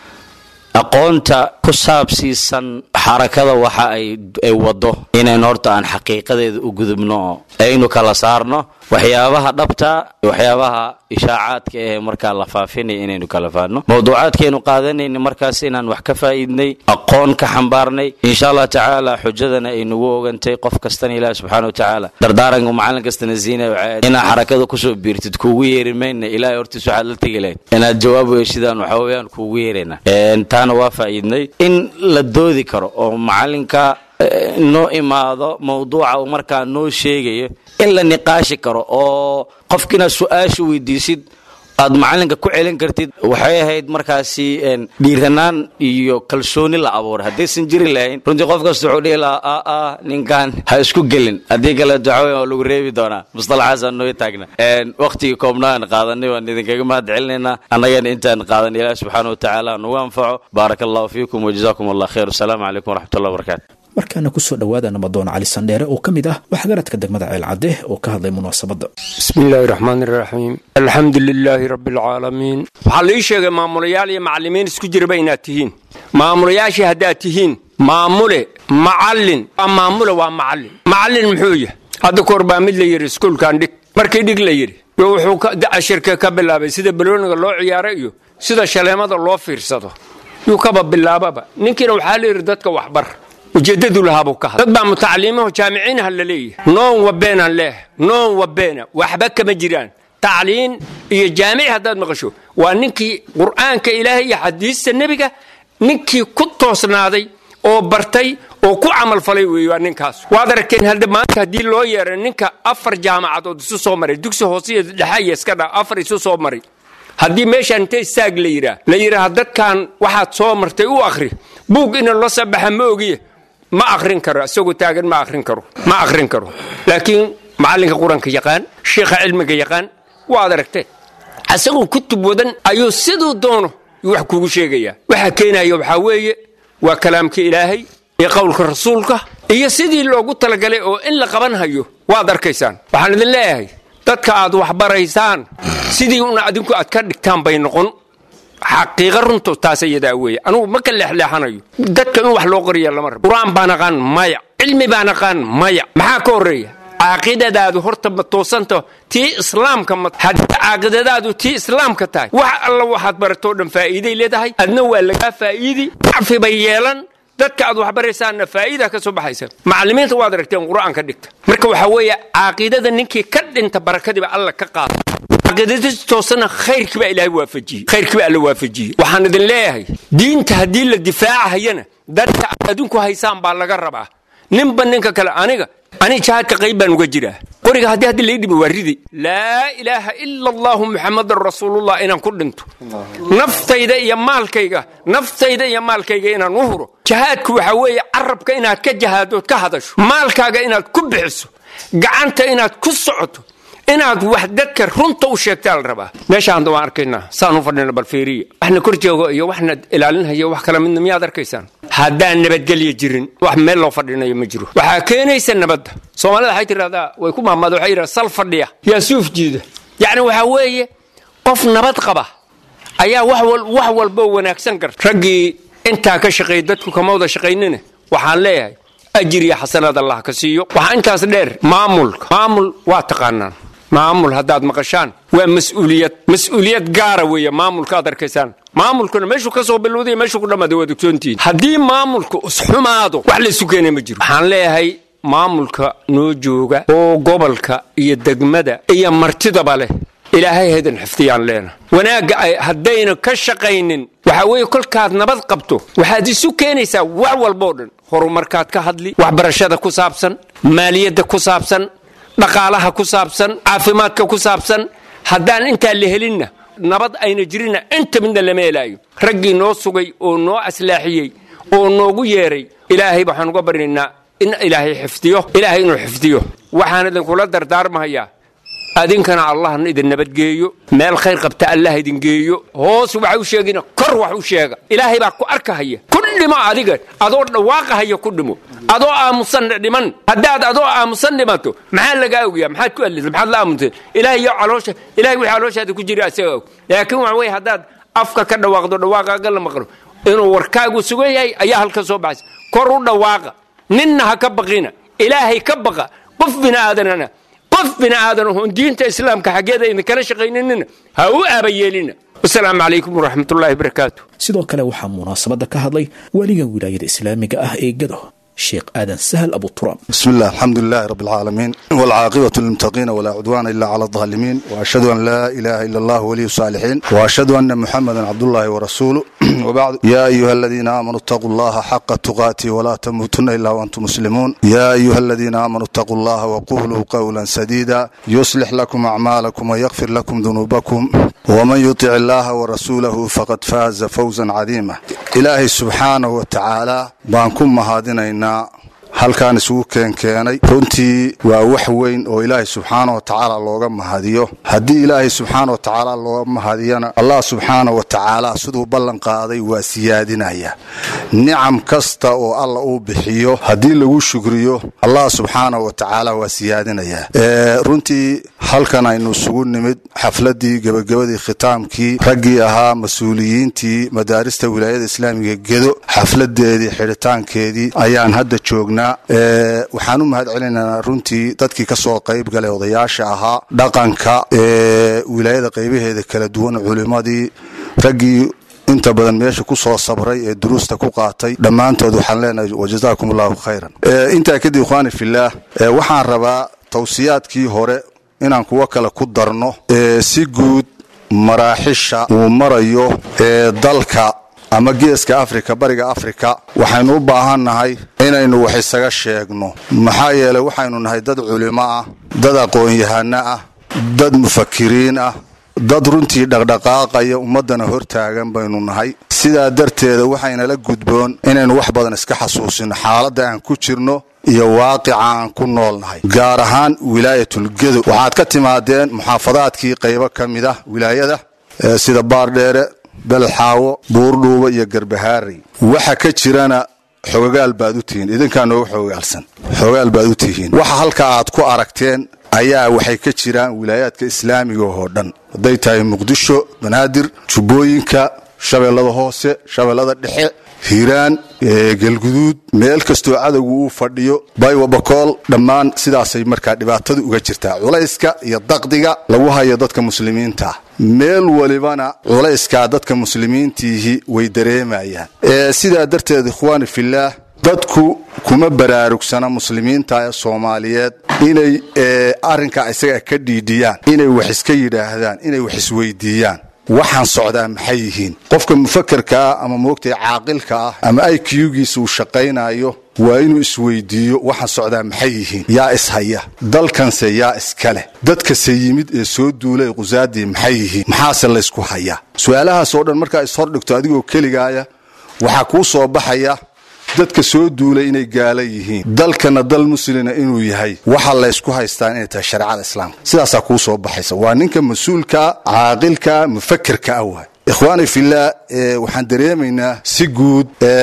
aqoonta ku saabsiisan xarakada waxa ay wado inaynu horta aan xaqiiqadeeda u gudubno oo aynu kala saarno waxyaabaha dhabta waxyaabaha ishaacaadka ee markaa la faafinaya inaynu kala faadno mawduucaadkaynu qaadanayna markaas inaan wax ka faa'iidnay aqoon ka xambaarnay insha allah tacaala xujadana ay nagu ogantay qof kastana ilaahi subxaana wa tacaala dardaaranka macallin kastana siinaya waxay inaad xarakada kusoo biirtid kuugu yeeri mayna ilaahay hortiis waxaad la tegi lahayd inaad jawaab weeshidaan waxa weeyaan kuugu yeerayna taana waa faa'iidnay in la doodi karo oo macallinka noo imaado mawduuca uu markaa noo sheegayo in la niqaashi karo oo qofkiina su-aasha weydiisid aad macalinka ku celin kartid waxay ahayd markaasi dhiiranaan iyo kalsooni la abuuray haddaysan jiri lahayn runtii qof kasta wuxuu dhihi lahaa a a ninkan ha isku gelin haddii kaleeto waxa waa lagu reebi doonaa mustalaxaasaan noo taagna waqtigii koobnaan qaadanay waan idinkaga mahad celinaynaa annagana intaan qaadan ilaah subxaana watacaala nagu anfaco baaraka allahu fiikum wajazaakum allah khayr wasalaamu calaykum waraxmatullah wabarakatu markaana kusoo dhowaada nabadoon cali sandheere oo ka mid ah waxgaradka degmada ceelcadde oo ka hadlay munaasabadda bismi illaahi raxmaan iraxiim alxamdu lilaahi rabbi alcaalamiin waxaa la ii sheegay maamulayaal iyo macallimiin isku jiraba inaad tihiin maamulayaashii haddaad tihiin maamule macallin waa maamule waa macallin macallin muxuu yahay hadda kahor baa mid la yidhi iskuulkan dhig markii dhig la yidhi wuxuu cashirka ka bilaabay sida balooniga loo ciyaaro iyo sida shaleemada loo fiirsado yuu kaba bilaababa ninkiina waxaa la yidhi dadka waxbar ujeedadu lahaabuu ka hadlay dad baa mutacaliimaho jaamiciinaha la leeyahay noon wabeenaan leehay noon wabeena waxba kama jiraan tacliin iyo jaamici haddaad maqasho waa ninkii qur'aanka ilaahay iyo xadiista nebiga ninkii ku toosnaaday oo bartay oo ku camalfalay weeye waa ninkaas waad aragteen hadda maanta haddii loo yeeray ninka afar jaamacadood isu soo maray dugsi hoose iyo dhexa iyo iska dha afar isu soo maray haddii meeshaan inta istaag la yidhaah la yidhaaha dadkan waxaad soo martay u akhri buug ina loo soo baxa ma ogiye ma akrin karo isagoo taagan ma akrin karo ma akrin karo laakiin macallinka qur-aanka yaqaan sheikha cilmiga yaqaan waad aragteen isagoo kutub wadan ayuu siduu doono wax kugu sheegayaa waxa keenaya waxaa weeye waa kalaamka ilaahay iyo qowlka rasuulka iyo sidii loogu talagalay oo in la qaban hayo waad arkaysaan waxaan idin leeyahay dadka aad waxbaraysaan sidii una adinku aad ka dhigtaan bay noqon xaqiiqa runto taas iyadaa weeye anugu ma ka leexleexanayo dadka in wax loo qoriya lama rabo qur-aan baan aqaan maya cilmi baan aqaan maya maxaa ka horreeya caaqidadaadu horta ma toosanta tii islaamka ma haddii caaqidadaadu tii islaamka tahay wax alla waxaad baratoo dhan faa'iiday leedahay adna waa lagaa faa'iidi cafi bay yeelan dadka aad waxbaraysaanna faa'iida ka soo baxaysa macallimiinta waad aragteen qur-aanka dhigta marka waxaa weeye caaqidada ninkii ka dhinta barakadiiba alla ka qaada caqiidadii toosana khayrkii baa ilaahay waafajiyey khayrkii baa alla waafajiyey waxaan idin leeyahay diinta haddii la difaacahayana dadka aad adinku haysaan baa laga rabaa ninba ninka kale aniga ani jihaadka qayb baan uga jiraa qoriga haddii haddi lai dhimi waa ridi laa ilaaha ila allahu muxamadan rasuulullah inaan ku dhinto naftayda iyo maalkayga naftayda iyo maalkayga inaan u huro jihaadku waxaa weeye carabka inaad ka jahaadood ka hadasho maalkaaga inaad ku bixiso gacanta inaad ku socoto inaad wax dadka runta u sheegtaa la rabaa meeshaan waan arkaynaa saan u fadhina balfeeriya waxna kor joogo iyo waxna ilaalinhayo wax kala midna miyaad arkaysaan haddaan nabadgelya jirin wax meel loo fadhinayo ma jiro waxaa keenaysa nabadda soomaalida waxay tidhahdaa way ku mahmaada waxay yidhahdaa sal fadhiya yaa suuf jiida yacni waxaa weeye qof nabad qaba ayaa wax wal wax walbo wanaagsan garta raggii intaa ka shaqeeyay dadku kama wada shaqaynina waxaan leeyahay ajir iyo xasanaad allah ka siiyo waxaa intaas dheer maamulka maamul waa taqaanaan maamul haddaad maqashaan waa mas-uuliyad mas-uuliyad gaara weeye maamulka aad arkaysaan maamulkuna meeshuu ka soo bilowday meeshuu ku dhammaaday waad ogsoontihiin haddii maamulka isxumaado wax laysu keenay ma jiro waxaan leeyahay maamulka noo jooga oo gobolka iyo degmada iyo martidaba leh ilaahay haydan xifdiyaan leena wanaagga ay haddayna ka shaqaynin waxaa weeye kolkaad nabad qabto waxaad isu keenaysaa wax walboo dhan horumarkaad ka hadli waxbarashada ku saabsan maaliyadda ku saabsan dhaqaalaha ku saabsan caafimaadka ku saabsan haddaan intaa la helinna nabad ayna jirinna inta midna lama helaayo raggii noo sugay oo noo aslaaxiyey oo noogu yeeray ilaahay waxaan uga baryaynaa in ilaahay xifdiyo ilaahay inuu xifdiyo waxaan idinkula dardaarmahayaa adinkana allahna idin nabadgeeyo meel khayr qabta allah idin geeyo hoos waxa u sheegina kor wax u sheega ilaahay baa ku arkahaya ku dhimo adiga adoo dhawaaqahaya ku dhimo adoo aamusan dhiman haddaad adoo aamusan dhimato maxaa lagaa ogyaa maxaad ku alisa maxaad la aamusay ilaahay iyo caloosha ilahay wixii calooshaada ku jira asaga og laakiin waxa weeye haddaad afka ka dhawaaqdo dhawaaqaaga la maqlo inuu warkaagu sugan yahay ayaa halka soo baxaysa kor u dhawaaqa ninna ha ka baqina ilaahay ka baqa qof bini aadanana qof bini aadan oon diinta islaamka xaggeeda idinkala shaqaynanina ha u aabayeelina wasalaamu calaykum waraxmatullaahi barakaatu sidoo kale waxaa munaasabadda ka hadlay weliga wilaayada islaamiga ah ee gado sheekh aadan sahal abu turaab بسم الله الحمد لله رب العالمين والعاقبة للمتقين ولا عدوان إلا على الظالمين وأشهد أن لا إله إلا الله ولي الصالحين وأشهد أن محمدا عبد الله ورسوله وبعد يا أيها الذين آمنوا اتقوا الله حق تقاته ولا تموتن إلا وأنتم مسلمون يا أيها الذين آمنوا اتقوا الله وقولوا قولا سديدا يصلح لكم أعمالكم ويغفر لكم ذنوبكم ومن يطع الله ورسوله فقد فاز فوزا عظيما إلهي سبحانه وتعالى بانكم مهادنينا halkaan isugu keenkeenay runtii waa wax weyn oo ilaahay subxaana wa tacaala looga mahadiyo haddii ilaahay subxaana wa tacaala looga mahadiyana allah subxaana wa tacaala siduu ballan qaaday waa siyaadinaya nicam kasta oo alla uu bixiyo haddii lagu shukriyo allah subxaana wa tacaala waa siyaadinaya runtii halkan aynu isugu nimid xafladii gebagabadii khitaamkii raggii ahaa mas-uuliyiintii madaarista wilaayada islaamiga gedo xafladeedii xidhitaankeedii ayaan hadda joognaa waxaan u mahad celinaynaa runtii dadkii ka soo qayb galay odayaasha ahaa dhaqanka wilaayada qaybaheeda kala duwan culimmadii raggii inta badan meesha ku soo sabray ee duruusta ku qaatay dhammaantood waxaan leenahay wajazaakum allahu khayran intaa kadib ikhwaani fillaah waxaan rabaa tawsiyaadkii hore inaan kuwo kale ku darno si guud maraaxisha uu marayo ee dalka ama geeska afrika bariga afrika waxaynu u baahannahay inaynu wax isaga sheegno maxaa yeelay waxaynu nahay dad culimo ah dad aqoon-yahano ah dad mufakiriin ah dad runtii dhaqdhaqaaqaya ummaddana hortaagan baynu nahay sidaa darteeda waxaynala gudboon inaynu wax badan iska xasuusino xaaladda aan ku jirno iyo waaqica aan ku noolnahay gaar ahaan wilaayatulgedo waxaad ka timaadeen muxaafadaadkii qaybo ka mid ah wilaayada sida baardheere belxaawo buurdhuuba iyo garbahaarey waxa ka jirana xogagaal baad u tihiin idinkaa nooga xogagaalsan xogaal baad u tihiin waxa halka aad ku aragteen ayaa waxay ka jiraan wilaayaadka islaamiga oo dhan hadday tahay muqdisho banaadir jubbooyinka shabeellada hoose shabeellada dhexe hiiraan galguduud meel kastoo cadowgu uu fadhiyo baywabakool dhammaan sidaasay markaa dhibaatadu uga jirtaa culayska iyo daqdiga lagu hayo dadka muslimiinta meel walibana culayskaa dadka muslimiintiihi way dareemayaan sidaa darteed ikhwaani fillaah dadku kuma baraarugsana muslimiinta ee soomaaliyeed inay arrinkaa isaga ka dhiidhiyaan inay wax iska yidhaahdaan inay wax isweydiiyaan waxaan socdaa maxay yihiin qofka mufakerkaa ama moogtay caaqilka ah ama aykyugiisa uu shaqaynayo waa inuu isweydiiyo waxaan socdaa maxay yihiin yaa ishaya dalkanse yaa iska leh dadkase yimid ee soo duulay qusaadii maxay yihiin maxaase laysku hayaa su-aalahaasoo dhan markaa ishordhigto adigoo keligaaya waxaa kuu soo baxaya dadka soo duulay inay gaala yihiin dalkana dal muslina inuu yahay waxa laysku haystaan inay tahay shareecada islaamka sidaasaa kuu soo baxaysa waa ninka mas-uulka caaqilka mufakerka ah waay ikhwaani fillaah waxaan dareemaynaa si guud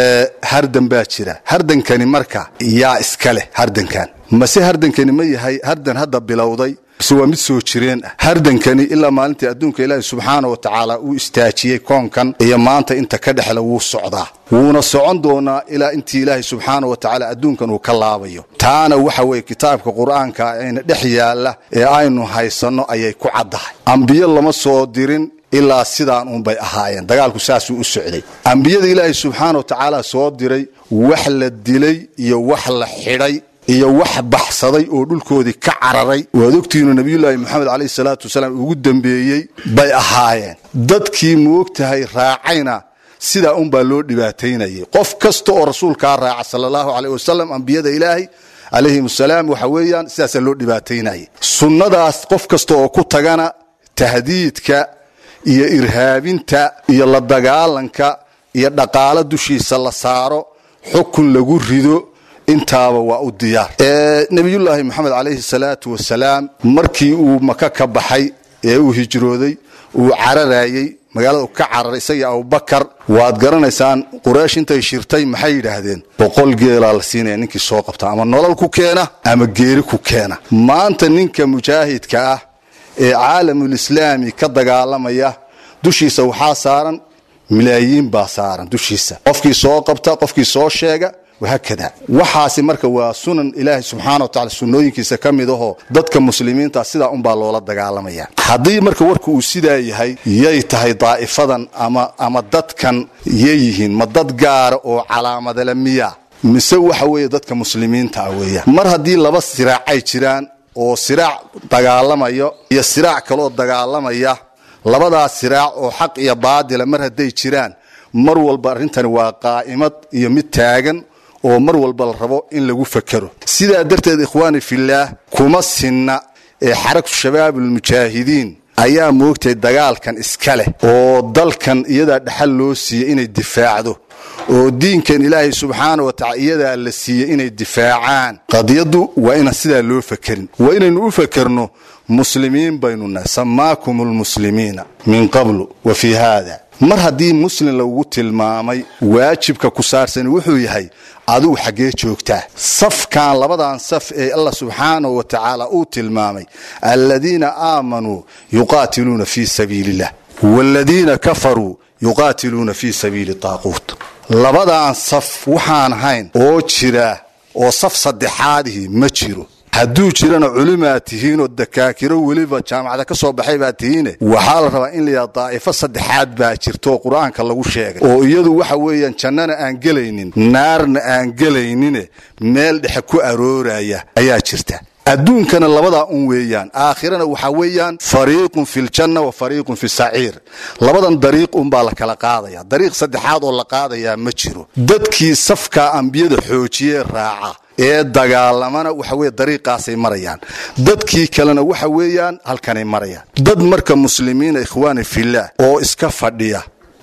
hardan baa jira hardankani marka yaa iska leh hardankan mase hardankani ma yahay hardan hadda bilowday bise waa mid soo jireen ah hardankani ilaa maalintii adduunka ilaahi subxaana wa tacaala uu istaajiyey koonkan iyo maanta inta ka dhexle wuu socdaa wuuna socon doonaa ilaa intii ilaahay subxaana wa tacaala adduunkan uu ka laabayo taana waxa weeye kitaabka qur-aanka ayna dhex yaalla ee aynu haysanno ayay ku caddahay ambiyo lama soo dirin ilaa sidaan uunbay ahaayeen dagaalku saasuu u socday ambiyada ilaahay subxaana wa tacaala soo diray wax la dilay iyo wax la xidhay iyo wax baxsaday oo dhulkoodii ka cararay waad ogtihiinu nabiyulaahi moxamed caleyhi salaatu wasalaam ugu dambeeyey bay ahaayeen dadkii moogtahay raacayna sidaa unbaa loo dhibaataynayay qof kasta oo rasuulkaa raaca sala allahu caleyh wasalam ambiyada ilaahay calayhim asalaam waxa weeyaan sidaasaa loo dhibaataynayay sunnadaas qof kasta oo ku tagana tahdiidka iyo irhaabinta iyo la dagaalanka iyo dhaqaalo dushiisa la saaro xukun lagu rido intaaba waa u diyaar nebiyullaahi moxamed calayhi salaatu wasalaam markii uu maka ka baxay ee uu hijrooday uu cararayey magaalada u ka cararay isagii abubakar waad garanaysaan quraysh intay shirtay maxay yidhaahdeen boqol geelaa la siinaya ninkii soo qabta ama nolol ku keena ama geeri ku keena maanta ninka mujaahidka ah ee caalamulislaami ka dagaalamaya dushiisa waxaa saaran milaayiin baa saaran dushiisa qofkii soo qabta qofkii soo sheega wahaakada waxaasi marka waa sunan ilaahay subxaana wa tacala sunnooyinkiisa ka mid ahoo dadka muslimiinta sidaa unbaa loola dagaalamaya haddii marka warka uu sidaa yahay yay tahay daa'ifadan ama ama dadkan yay yihiin ma dad gaara oo calaamadale miya mise waxa weeye dadka muslimiinta ah weeyaan mar haddii laba siraacay jiraan oo siraac dagaalamayo iyo siraac kaloo dagaalamaya labadaas siraac oo xaq iyo baadila mar hadday jiraan mar walba arrintani waa qaa'imad iyo mid taagan oo mar walba la rabo in lagu fakero sidaa darteed ikhwaani fillaah kuma sinna ee xaragtu shabaabulmujaahidiin ayaa moogtay dagaalkan iska leh oo dalkan iyadaa dhexal loo siiyey inay difaacdo oo diinkan ilaahay subxaana wa tacala iyadaa la siiyey inay difaacaan qadiyaddu waa inaan sidaa loo fakerin waa inaynu u fakerno muslimiin baynu nahay samaakum lmuslimiina min qablu wa fii haada mar haddii muslim lagu tilmaamay waajibka ku saarsan wuxuu yahay adigu xaggee joogtaa safkan labadan saf ee allah subxaanahu wa tacaala uu tilmaamay aladiina aamanuu yuqaatiluuna fii sabiili illah waaladiina kafaruu yuqaatiluuna fii sabiili taaquut labadan saf waxaan ahayn oo jira oo saf saddexaadihii ma jiro hadduu jirana culimaad tihiinoo dakaakiro weliba jaamacada ka soo baxay baad tihiine waxaa la rabaa in layaha daa'ifo saddexaad baa jirtooo qur-aanka lagu sheegay oo iyadu waxa weeyaan jannana aan gelaynin naarna aan gelaynine meel dhexe ku arooraya ayaa jirta adduunkana labadaa un weeyaan aakhirana waxaa weeyaan fariiqun fi ljanna wa fariiqun fi saciir labadan dariiq unbaa la kala qaadaya dariiq saddexaad oo la qaadayaa ma jiro dadkii safkaa ambiyada xoojiyee raaca ee dagaalamana waxa weye dariiqaasay marayaan dadkii kalena waxa weeyaan halkanay marayaan dad marka muslimiina ikhwaani fillaah oo iska fadhiya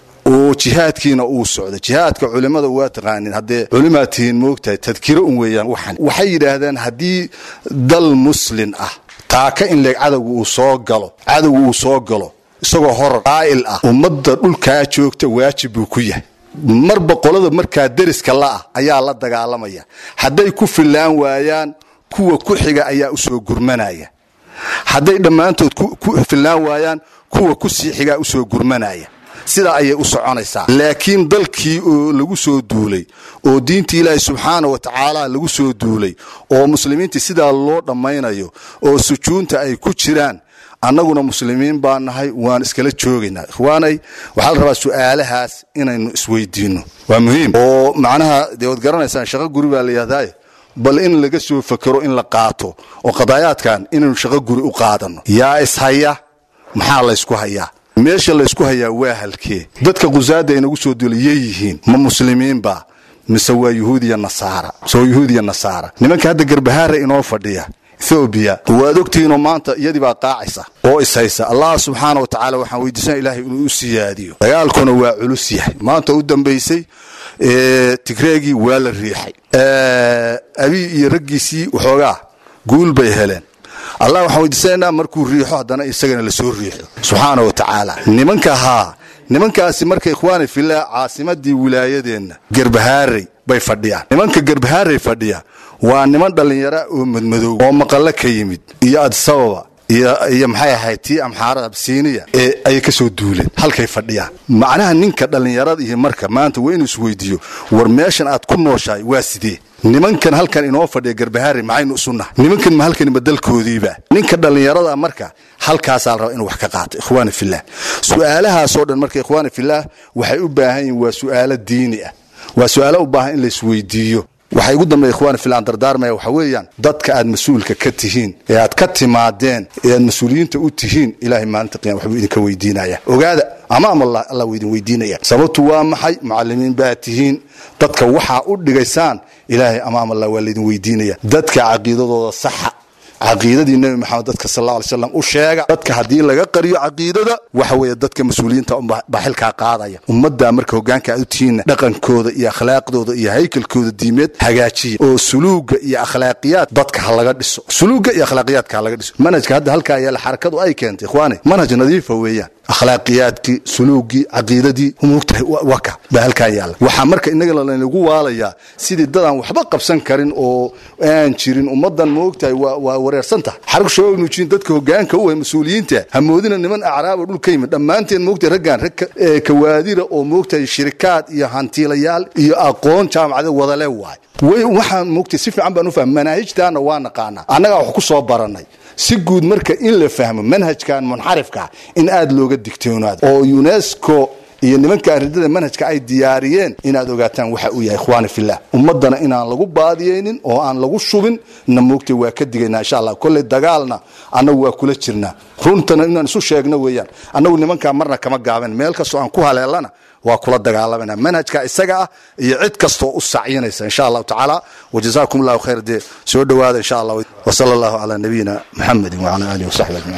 oo jihaadkiina uu socdo jihaadka culimmada waa taqaanin haddee culimaad tihiin moogtahay tadkiro un weeyaan waxan waxay yidhaahdaan haddii dal muslin ah taaka in leeg cadowga uu soo galo cadowga uu soo galo isagoo horar qaa'il ah ummadda dhulkaa joogta waajib buu ku yahay marba qolada markaa deriska la'ah ayaa la dagaalamaya hadday ku fillaan waayaan kuwa ku xiga ayaa u soo gurmanaya hadday dhammaantood ku fillaan waayaan kuwa ku sii xigaa u soo gurmanaya sidaa ayay u soconaysaa laakiin dalkii oo lagu soo duulay oo diintii ilaahay subxaana wa tacaala lagu soo duulay oo muslimiintii sidaa loo dhammaynayo oo sujuunta ay ku jiraan annaguna muslimiin baa nahay waan iskala joogaynaa ikhwaanay waxaa la rabaa su'aalahaas inaynu isweydiinno waa muhiim oo macnaha dee waad garanaysaan shaqo guri baa la yidhahdaaye bal in laga soo fakero in la qaato oo qadaayaadkan inaynu shaqo guri u qaadanno yaa ishaya maxaa laysku hayaa meesha laysku hayaa waa halkee dadka qusaada inagu soo duulay yay yihiin ma muslimiinba mise waa yuhuudiya nasaara mise waa yuhuudiya nasaara nimanka hadda garbahaara inoo fadhiya ethoobiya waad ogtihiinoo maanta iyadii baa qaacaysa oo ishaysa allah subxaana wa tacaala waxaan weydiisana ilaahay inuu u siyaadiyo dagaalkuna waa culus yahay maanta u dambaysay tigreegii waa la riixay abii iyo raggiisii waxoogaa guul bay heleen allah waxaan weydiisanaynaa markuu riixo haddana isagana lasoo riixo subxaana wa tacaala nimanka haa nimankaasi marka ikhwaani fillah caasimadii wilaayadeenna gerbahaarey bay fadhiyaan nimanka gerbahaarey fadhiya waa niman dhallinyara oo madmadow oo maqallo ka yimid iyo adisababa iyo maxay ahayd tii amxaarada absiiniya ee ayay ka soo duuleen halkay fadhiyaan macnaha ninka dhallinyarada iyo marka maanta waa inuu isweydiiyo war meeshan aad ku nooshahay waa sidee nimankan halkan inoo fadhiya garbahaari maxaynu isu nahay nimankan ma halkani ma dalkoodiiba ninka dhallinyarada marka halkaasaa la rabaa inuu wax ka qaato ikhwaani fillah su'aalahaasoo dhan marka ikhwaani fillah waxay u baahan yihiin waa su'aalo diini ah waa su'aalo u baahan in la isweydiiyo waxay ugu dambeya ikhwaani filan dardaarmaya waxa weeyaan dadka aad mas-uulka ka tihiin ee aad ka timaadeen ee aad mas-uuliyiinta u tihiin ilaahay maalinta qiyama waxbuu idinka weydiinaya ogaada amaam allah allah wuu idin weydiinaya sababtu waa maxay mucalimiin baa tihiin dadka waxaa u dhigaysaan ilaahay amaam allah waa laydin weydiinaya dadka caqiidadooda saxa caqiidadii nebi maxamed dadka sal alla alay slam u sheega dadka haddii laga qariyo caqiidada waxa weeye dadka mas-uuliyiinta baa xilkaa qaadaya ummaddaa marka hoggaanka aad u tihiinna dhaqankooda iyo akhlaaqdooda iyo haykalkooda diimeed hagaajiya oo suluuga iyo akhlaaqiyaad dadka ha laga dhiso suluuga iyo akhlaaqiyaadka ha laga dhiso manhajka hadda halkaa yaala xarakadu ay keentay ikhwaani manhaj nadiifa weeyaan akhlaaqiyaadkii suluugii caqiidadii mugtahay waka baa halkaa yaalla waxaa marka innaga laynagu waalayaa sidii dadaan waxba qabsan karin oo aan jirin ummaddan moogtahay waa wareersan tahay xarag shabaab nuujiin dadka hogaanka u ah mas-uuliyiinta hamoodina niman acraabo dhul ka yimid dhammaanteen moogtahay raggaan rag kawaadira oo moogtahay shirikaad iyo hantiilayaal iyo aqoon jaamacada wadale waay waxaan moogtahay si fiican baan u fahma manaahijtaana waa naqaanaa annagaa wax ku soo barannay si guud marka in la fahmo manhajkan munxarifka in aad looga digtoonaado oo unesco iyo nimanka arridada manhajka ay diyaariyeen inaad ogaataan waxa uu yahay ikhwaani fillah ummaddana inaan lagu baadiyeynin oo aan lagu shubin na moogtay waa ka digaynaa insha allah kolley dagaalna annagu waa kula jirnaa runtana inaan isu sheegno weeyaan annagu nimankaa marna kama gaaban meel kastoo aan ku haleelana waa kula dagaalamana manhajka isaga ah iyo cid kastoo u sacyinaysa insha allahu tacaala wajazaakum allahu khayr dee soo dhowaada insha allah wasala allahu calaa nabiyina muxamedin wacala aalihi wasaxbi ajmaciin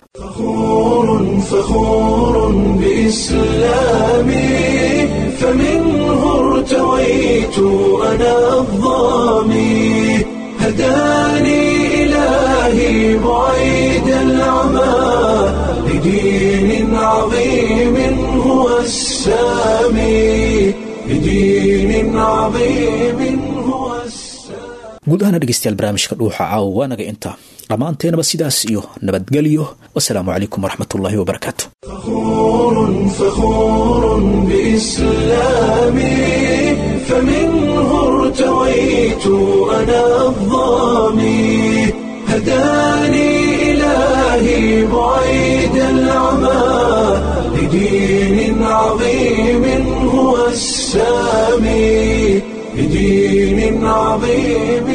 فخور بإسلامي فمنه ارتويت أنا الظامي هداني إلهي بعيد العمى لدين عظيم هو السامي لدين عظيم هو guud ahaana dhegeystayaal barnaamijka dhuuxa caawa waa naga intaa dhammaanteenaba sidaas iyo nabadgelyo wasalaamu calaykum waraxmatullaahi wabarakaatu فخور فخور بإسلامي فمنه ارتويت أنا الظامي هداني إلهي بعيد العمى لدين عظيم هو السامي لدين عظيم